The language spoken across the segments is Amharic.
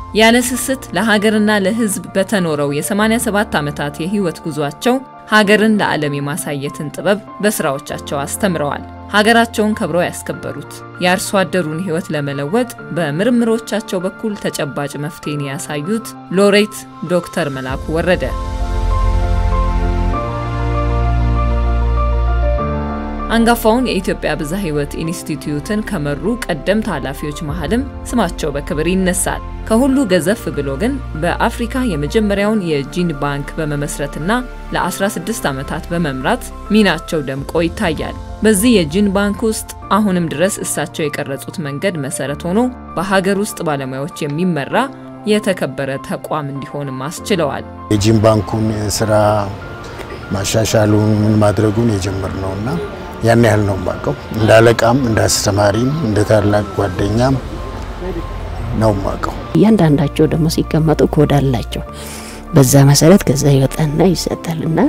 ያለ ስስት ለሀገርና ለሕዝብ በተኖረው የ87 ዓመታት የህይወት ጉዟቸው ሀገርን ለዓለም የማሳየትን ጥበብ በስራዎቻቸው አስተምረዋል። ሀገራቸውን ከብረው ያስከበሩት የአርሶ አደሩን ህይወት ለመለወጥ በምርምሮቻቸው በኩል ተጨባጭ መፍትሄን ያሳዩት ሎሬት ዶክተር መላኩ ወረደ አንጋፋውን የኢትዮጵያ ብዝሃ ህይወት ኢንስቲትዩትን ከመሩ ቀደምት ኃላፊዎች መሃልም ስማቸው በክብር ይነሳል። ከሁሉ ገዘፍ ብሎ ግን በአፍሪካ የመጀመሪያውን የጂን ባንክ በመመስረትና ለ16 ዓመታት በመምራት ሚናቸው ደምቆ ይታያል። በዚህ የጂን ባንክ ውስጥ አሁንም ድረስ እሳቸው የቀረጹት መንገድ መሰረት ሆኖ በሀገር ውስጥ ባለሙያዎች የሚመራ የተከበረ ተቋም እንዲሆንም አስችለዋል። የጂን ባንኩን ስራ ማሻሻሉን ምን ማድረጉን የጀመርነውና ያን ያህል ነው የማውቀው። እንደ አለቃም እንደ አስተማሪም እንደ ታላቅ ጓደኛም ነው የማውቀው። እያንዳንዳቸው ደግሞ ሲቀመጡ ኮድ አላቸው። በዛ መሰረት ከዛ ይወጣና ይሰጣልና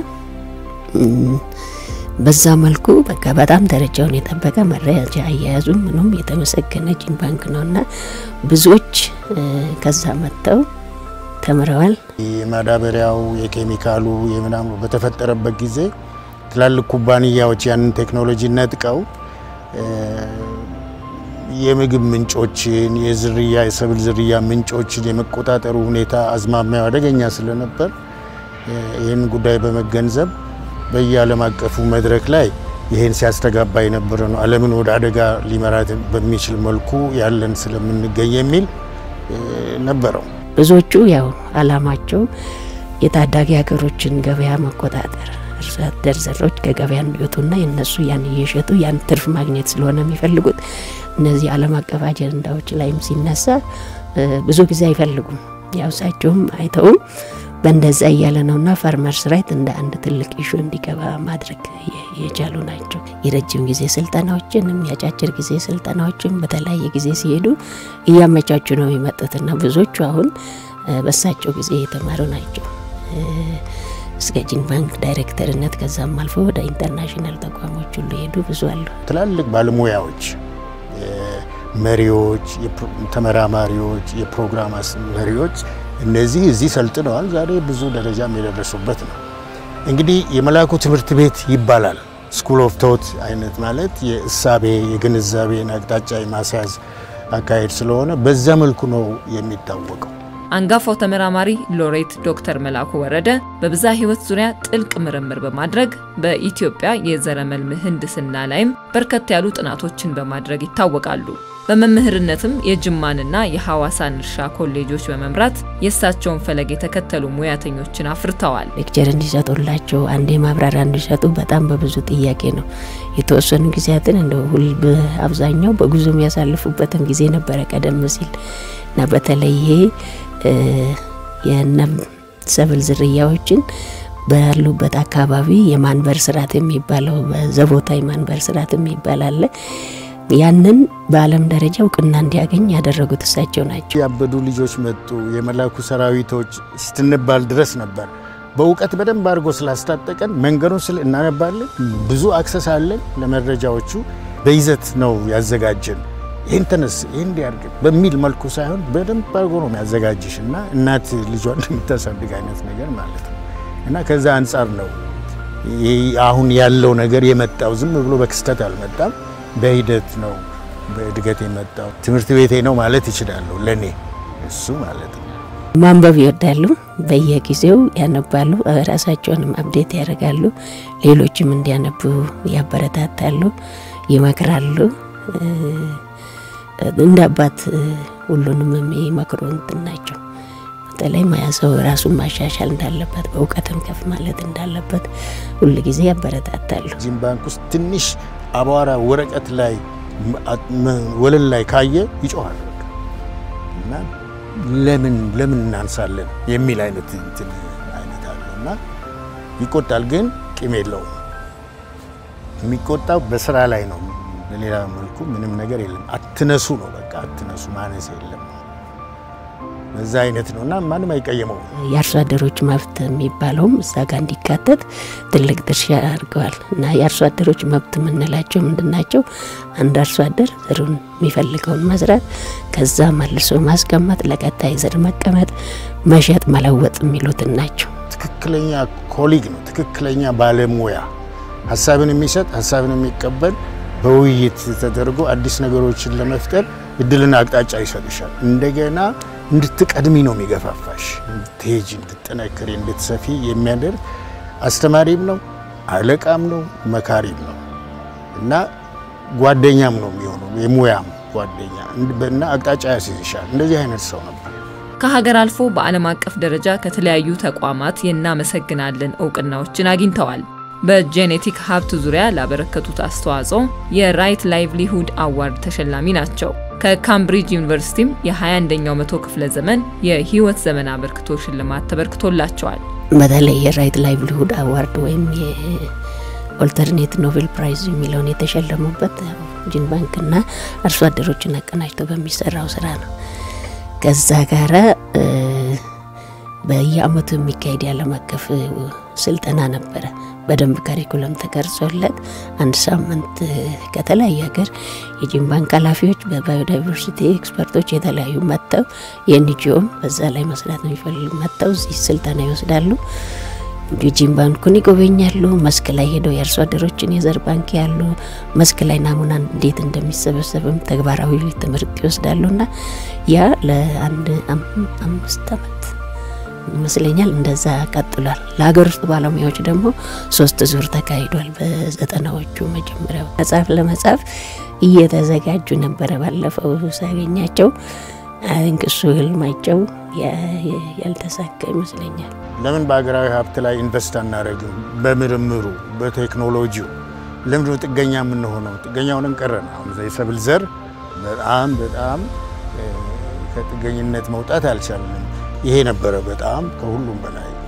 በዛ መልኩ በቃ በጣም ደረጃውን የጠበቀ መረጃ አያያዙ ምኑም የተመሰገነ ጂን ባንክ ነውና ብዙዎች ከዛ መጥተው ተምረዋል። የማዳበሪያው የኬሚካሉ የምናምኑ በተፈጠረበት ጊዜ ትላልቅ ኩባንያዎች ያንን ቴክኖሎጂ ነጥቀው የምግብ ምንጮችን፣ የዝርያ የሰብል ዝርያ ምንጮችን የመቆጣጠሩ ሁኔታ አዝማሚያው አደገኛ ስለነበር ይህን ጉዳይ በመገንዘብ በየዓለም አቀፉ መድረክ ላይ ይህን ሲያስተጋባ የነበረ ነው። ዓለምን ወደ አደጋ ሊመራት በሚችል መልኩ ያለን ስለምንገኝ የሚል ነበረው። ብዙዎቹ ያው አላማቸው የታዳጊ ሀገሮችን ገበያ መቆጣጠር አርሶ አደር ዘሮች ከገበያ እንዲወጡና የነሱ ያን እየሸጡ ያን ትርፍ ማግኘት ስለሆነ የሚፈልጉት እነዚህ ዓለም አቀፍ አጀንዳዎች ላይም ሲነሳ ብዙ ጊዜ አይፈልጉም። ያው እሳቸውም አይተውም በእንደዛ እያለ ነውና ፋርመርስ ራይት እንደ አንድ ትልቅ ኢሹ እንዲገባ ማድረግ የቻሉ ናቸው። የረጅም ጊዜ ስልጠናዎችንም የአጫጭር ጊዜ ስልጠናዎችን በተለያየ ጊዜ ሲሄዱ እያመቻቹ ነው የሚመጡትና ብዙዎቹ አሁን በእሳቸው ጊዜ የተማሩ ናቸው። እስከ ጂን ባንክ ዳይሬክተርነት ከዛም አልፎ ወደ ኢንተርናሽናል ተቋሞች ሁሉ ሄዱ ብዙ አሉ። ትላልቅ ባለሙያዎች፣ መሪዎች፣ ተመራማሪዎች፣ የፕሮግራም መሪዎች እነዚህ እዚህ ሰልጥነዋል። ዛሬ ብዙ ደረጃም የደረሱበት ነው። እንግዲህ የመላኩ ትምህርት ቤት ይባላል። ስኩል ኦፍ ቶት አይነት ማለት የእሳቤ የግንዛቤን አቅጣጫ የማስያዝ አካሄድ ስለሆነ በዛ መልኩ ነው የሚታወቀው። አንጋፋው ተመራማሪ ሎሬት ዶክተር መላኩ ወረደ በብዝሃ ሕይወት ዙሪያ ጥልቅ ምርምር በማድረግ በኢትዮጵያ የዘረመል ምህንድስና ላይም በርከት ያሉ ጥናቶችን በማድረግ ይታወቃሉ። በመምህርነትም የጅማንና የሐዋሳን እርሻ ኮሌጆች በመምራት የእሳቸውን ፈለግ የተከተሉ ሙያተኞችን አፍርተዋል። ሌክቸር እንዲሰጡላቸው አንዴ ማብራሪያ እንዲሰጡ በጣም በብዙ ጥያቄ ነው። የተወሰኑ ጊዜያትን እንደ ሁል በአብዛኛው በጉዞ የሚያሳልፉበትም ጊዜ ነበረ ቀደም ሲል እና በተለይ ይሄ የነም ሰብል ዝርያዎችን ባሉበት አካባቢ የማንበር ስርዓት የሚባለው በዘቦታ የማንበር ስርዓት የሚባል አለ። ያንን በዓለም ደረጃ እውቅና እንዲያገኝ ያደረጉት እሳቸው ናቸው። ያበዱ ልጆች መጡ፣ የመላኩ ሰራዊቶች ስትንባል ድረስ ነበር። በእውቀት በደንብ አድርጎ ስላስታጠቀን መንገዱን ስል እናነባለን፣ ብዙ አክሰስ አለን ለመረጃዎቹ። በይዘት ነው ያዘጋጀን። ይህን ተነስ ይህን እንዲያርግ በሚል መልኩ ሳይሆን በደንብ አድርጎ ነው የሚያዘጋጅሽ እና እናት ልጇን እንደምታሳድግ አይነት ነገር ማለት ነው እና ከዛ አንጻር ነው አሁን ያለው ነገር የመጣው። ዝም ብሎ በክስተት አልመጣም፣ በሂደት ነው በእድገት የመጣው። ትምህርት ቤቴ ነው ማለት ይችላለሁ ለእኔ እሱ ማለት ነው። ማንበብ ይወዳሉ። በየጊዜው ያነባሉ። ራሳቸውንም አብዴት ያደርጋሉ። ሌሎችም እንዲያነቡ ያበረታታሉ፣ ይመክራሉ። እንደ አባት ሁሉንም የሚመክሩ እንትን ናቸው። በተለይ ሙያ ሰው ራሱን ማሻሻል እንዳለበት በእውቀትም ከፍ ማለት እንዳለበት ሁል ጊዜ ያበረታታሉ። ጂን ባንክ ውስጥ ትንሽ አቧራ ወረቀት ላይ ወለል ላይ ካየ ይጮሃል እና ለምን ለምን እናንሳለን የሚል አይነት እንትን አይነት አለው እና ይቆጣል፣ ግን ቂም የለውም። የሚቆጣው በስራ ላይ ነው። በሌላ መልኩ ምንም ነገር የለም። አትነሱ ነው በቃ አትነሱ፣ ማነስ የለም። በዛ አይነት ነው እና ማንም አይቀየመው። የአርሶ አደሮች መብት የሚባለውም እዛ ጋር እንዲካተት ትልቅ ድርሻ አድርገዋል እና የአርሶ አደሮች መብት የምንላቸው ምንድን ናቸው? አንድ አርሶ አደር ዘሩን የሚፈልገውን መዝራት፣ ከዛ መልሶ ማስቀመጥ፣ ለቀጣይ ዘር መቀመጥ፣ መሸጥ፣ መለወጥ የሚሉትን ናቸው። ትክክለኛ ኮሊግ ነው፣ ትክክለኛ ባለሙያ ሀሳብን የሚሰጥ ሀሳብን የሚቀበል በውይይት ተደርጎ አዲስ ነገሮችን ለመፍጠር እድልና አቅጣጫ ይሰጥሻል። እንደገና እንድትቀድሚ ነው የሚገፋፋሽ፣ እንድትሄጂ፣ እንድትጠነክሪ፣ እንድትሰፊ የሚያደርግ አስተማሪም ነው፣ አለቃም ነው፣ መካሪም ነው እና ጓደኛም ነው የሚሆነው የሙያም ጓደኛ እና አቅጣጫ ያስይዝሻል። እንደዚህ አይነት ሰው ነበር። ከሀገር አልፎ በዓለም አቀፍ ደረጃ ከተለያዩ ተቋማት የእናመሰግናለን እውቅናዎችን አግኝተዋል። በጄኔቲክ ሀብት ዙሪያ ላበረከቱት አስተዋጽኦ የራይት ላይቭሊሁድ አዋርድ ተሸላሚ ናቸው። ከካምብሪጅ ዩኒቨርሲቲም የ21ኛው መቶ ክፍለ ዘመን የህይወት ዘመን አበርክቶ ሽልማት ተበርክቶላቸዋል። በተለይ የራይት ላይቭሊሁድ አዋርድ ወይም የኦልተርኔት ኖቤል ፕራይዝ የሚለውን የተሸለሙበት ጂን ባንክና አርሶ አደሮችን አቀናጅቶ በሚሰራው ስራ ነው። ከዛ ጋራ በየአመቱ የሚካሄድ የዓለም አቀፍ ስልጠና ነበረ። በደንብ ካሪኩለም ተቀርጾለት አንድ ሳምንት ከተለያየ ሀገር የጂን ባንክ ኃላፊዎች፣ በባዮዳይቨርሲቲ ኤክስፐርቶች የተለያዩ መጥተው የኤንጂኦም በዛ ላይ መስራት ነው የሚፈልጉ መጥተው እዚህ ስልጠና ይወስዳሉ። ጂን ባንኩን ይጎበኛሉ። መስክ ላይ ሄደው የአርሶ አደሮችን የዘር ባንክ ያሉ መስክ ላይ ናሙና እንዴት እንደሚሰበሰብም ተግባራዊ ትምህርት ይወስዳሉ እና ያ ለአንድ አምስት አመት ይመስለኛል እንደዛ ቀጥሏል። ለሀገር ውስጥ ባለሙያዎች ደግሞ ሶስት ዙር ተካሂዷል። በዘጠናዎቹ መጀመሪያው መጽሐፍ ለመጻፍ እየተዘጋጁ ነበረ። ባለፈው ሳገኛቸው እንቅሱ ህልማቸው ያልተሳካ ይመስለኛል። ለምን በሀገራዊ ሀብት ላይ ኢንቨስት አናደርግም? በምርምሩ በቴክኖሎጂው ለምንድነው ጥገኛ የምንሆነው? ጥገኛውንም ቀረን። አሁን የሰብል ዘር በጣም በጣም ከጥገኝነት መውጣት አልቻልንም። ይሄ ነበረ በጣም ከሁሉም በላይ